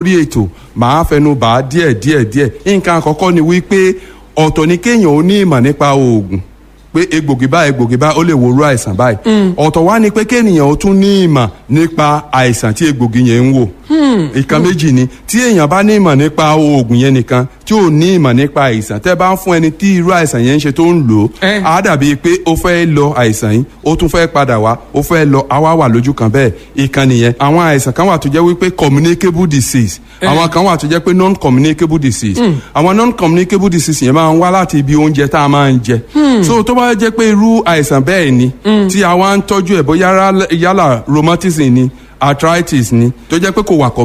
lórí ètò màá fẹnu bà á díẹ̀ díẹ̀ díẹ̀ nǹkan àkọ́kọ́ ni wípé ọ̀tọ̀ ni kéèyàn ó ní ìmọ̀ nípa oògùn pé egbògi báyìí egbògi báyìí ó lè wo irú àìsàn báyìí ọ̀tọ̀ wá ni pé kéèyàn ó tún ní ìmọ̀ nípa àìsàn tí egbògi yẹn ń wò ìkan méjì ni tí èèyàn bá ní ìmọ̀ nípa oògùn yẹn nìkan tí ò ní ìmọ̀ nípa àìsàn tẹ́ bá ń fún ẹni tí irú àìsàn yẹn ń ṣe tó ń lò ó Eh. á dàbí pé ó fẹ́ lọ àìsàn yìí ó tún fẹ́ padà wá ó fẹ́ lọ àwa wà lójú kan bẹ́ẹ̀ ìkan nìyẹn àwọn àìsàn kan wà tó jẹ́ wípé communicable disease àwọn kan wà tó jẹ́ pé non communicable disease àwọn non communicable disease yẹn máa ń wá láti ibi oúnjẹ tá a máa ń jẹ so tó bá jẹ́ pé irú àìsàn bẹ́ẹ̀ ni tí a wá ń tọ́jú ẹ̀ bóyá yálà rheumatism ni arthritis ni tó jẹ́ pé kò wà